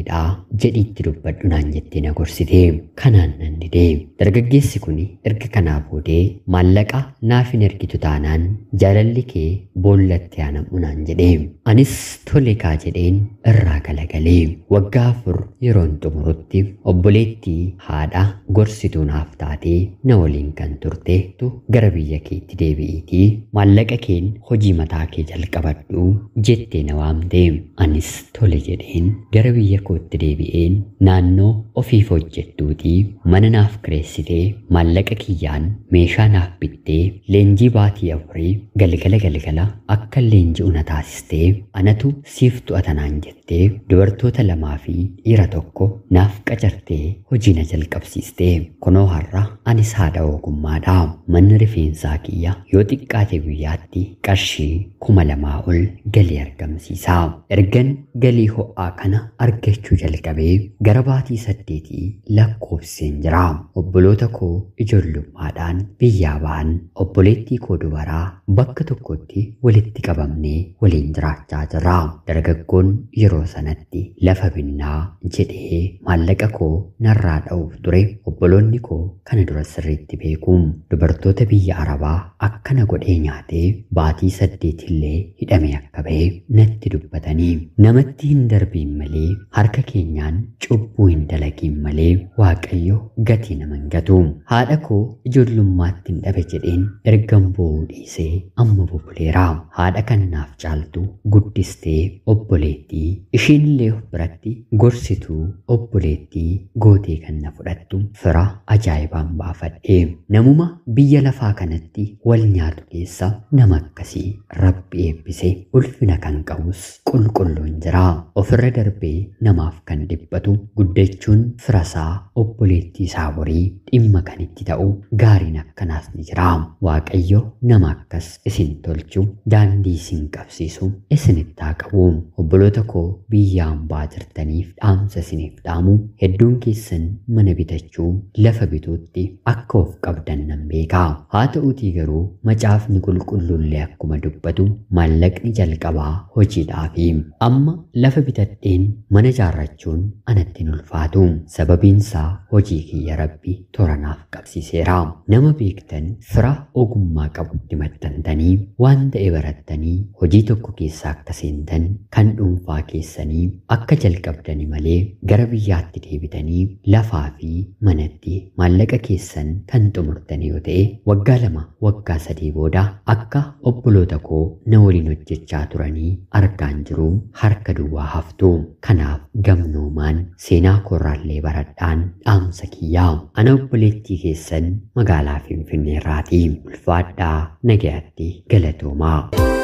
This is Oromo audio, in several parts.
gaariidha jedhiitti dubbadhu naan jettee na gorsite kanaan nan didee dargaggeessi kun erga kanaa boodee maallaqa naaf hin ergitu taanaan jaalalli kee boollatti aanam'u naan jedhe anis tole kaa jedheen irraa galagalee waggaa afur yeroon xumurutti obboleettii haadha gorsituu naaf taatee na waliin kan turteetu gara biyya keetti deebi'iitii maallaqa keen hojii mataa kee jalqabadhu jettee na waamte anis tole jedheen gara biyya kootti deebi'een naannoo ofiif hojjettuutii mana naaf kireessitee maallaqa kiyyaan meeshaa naaf bittee leenjii baatii afurii galgala galgala akka leenji'u na taasistee anatu siif to'ata naan jettee dubartoota lamaa fi dhiira tokko naaf qacartee hojii na jalqabsiistee kunoo har'a anis haadha ogummaadha manni rifeensaa kiyya yoo xiqqaate guyyaatti qarshii kuma lamaa ol galii argamsiisa ergan galii ho'aa kana argachuu jalqabee gara baatii saddeetii lakkoofseen jira obboloota koo ijoollummaadhaan biyyaa ba'an obboleettii koo dubaraa bakka tokkotti walitti qabamnee waliin jiraachaa jirra dargaggoon yeroo sanatti lafa binnaa jedhee maallaqa koo narraa dha'uuf ture obboloonni koo kana dura sirriitti beeku dubartoota biyya arabaa akkana godhee nyaatee baatii saddeetillee hidhame akka ba'e natti dubbatanii namatti hin darbiin malee harka keenyaan cubbuu hin dalagiin malee waaqayyo gatii nama hin gatu haadha koo ijoollummaatti hin dhabe jedheen ergan boo'uu dhiisee amma bubuleera haadha kan naaf caaltu guddistee obboleettii ishiinillee of biratti gorsituu obboleettii gootee kan na fudhattu fira ajaa'ibaan baafadhe namuma biyya lafaa kanatti wal nyaatu keessa nama akkasii rabbi eebbise ulfina kan qabus qulqulluun jira ofirra darbee namaaf kan dhiphatu guddachuun firasaa obboleettii isaa horii dhimma kan itti ta'u gaariin akkanaas ni jira waaqayyo nama akkas isin tolchu daandii isin qabsiisu isinitti haa qabu obboloota koo biyya hambaa jirtaniif dhaamsa isiniif dhaamu hedduun keessan mana bitachuu lafa bituutti akka of qabdan nan beekaa haa ta'uutii garuu macaafni qulqulluullee akkuma dubbatu maallaqni jalqabaa hojiidhaafi amma lafa bitadheen mana ijaarrachuun anatti hin ulfaatu sababiinsaa hojii kiyya rabbi toranaaf qabsiiseera nama beektan fira ogummaa qabutti maxxantanii waan ta'e barattanii hojii tokko keessa akka seentan kan dhuunfaa keessanii akka jalqabdani malee gara biyyaatti deebitanii lafaa fi manatti maallaqa keessan kan xumurtan yoo ta'e waggaa lama waggaa sadii booda akka obboloota koo na waliin hojjechaa turanii argaan jiru harka duwwaa haftu kanaaf gamnoomaan seenaa koorraallee baradhaan dhaamsa kiyyaa ana obboleettii keessan magaalaa finfinneerraati ulfaadhaa nagayaatti galatoomaa.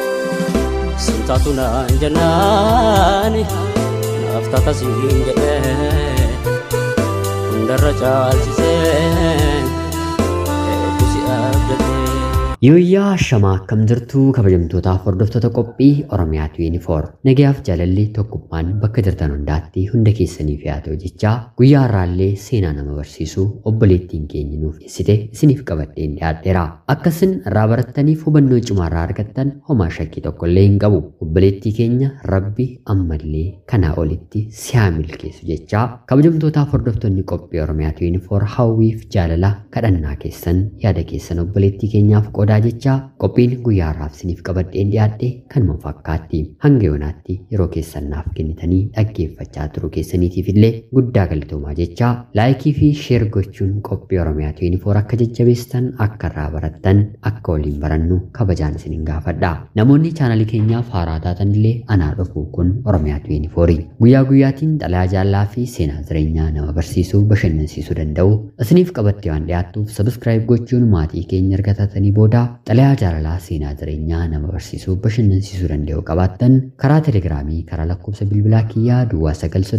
Sintaatu naan jennaani naaf takasiin jedhee hundarra caalchisee eebbusi abdatee. Yooyyaa shamaa akkam jirtu kabajamtootaaf hordoftoota qophii Oromiyaa 24 nagayaaf jaalalli tokkummaan bakka jirtan hundaatti hunda keessaniif yaa ta'u jechaa guyyaa har'aallee seenaa nama barsiisu obboleettiin keenya nuuf dhiyeessite isiniif qabadheen dhiyaadheera akkasin irraa barattaniif hubannoo cimaa irraa argattan homaa shakkii tokkollee hin qabu obboleettii keenya rabbi ammallee kanaa olitti siyaa milkeessu jechaa kabajamtootaaf hordoftoonni qophii Oromiyaa 24 hawwiif jaalala kadhannaa keessan yaada keessan obboleettii keenyaaf qoodaa jechaa qophiin guyyaa har'aaf isiniif qabadheen dhiyaadhe kanuma fakkaatti hanga yoonaatti yeroo keessan naaf kennitanii dhaggeeffachaa turuu keessaniitiif illee guddaa galatoomaa jechaa laayikii fi sheer gochuun qophii oromiyaa 24 akka jajjabeessan akka irraa barattan akka waliin barannu kabajaan isinin gaafadha namoonni chaanalii keenyaaf haaraa taatan illee anaa dhufuu kun oromiyaa 24 guyyaa guyyaatiin xalayaa jaallaa fi seenaa jireenyaa nama barsiisuu bashannansiisuu danda'u isiniif qabattee waan dhiyaattuuf sabiskiraayib gochuun maatii keenya erga taatanii booda xalayaa jaalalaa seenaa jireenyaa nama barsiisuu bashannansiisuu danda'u qabaattan karaa telegiraamii karaa lakkoofsa bilbilaa kiyyaa duwwaa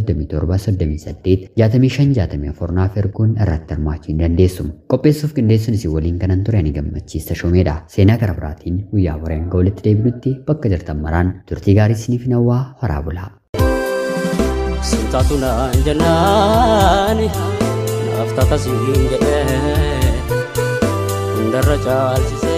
937 naaf erguun irratti hirmaachuu hin dandeessu qopheessuuf qindeessuun isin waliin kanan ture ani gammachiista shoomeedha seenaa gara biraatiin guyyaa boreen hanga walitti deebinutti bakka jirtan maraan turtii gaarii isiniif hawwaa horaa bulaa. Sintaatu naan jennaani naaf takasiin jedhee hundarra caalchisee.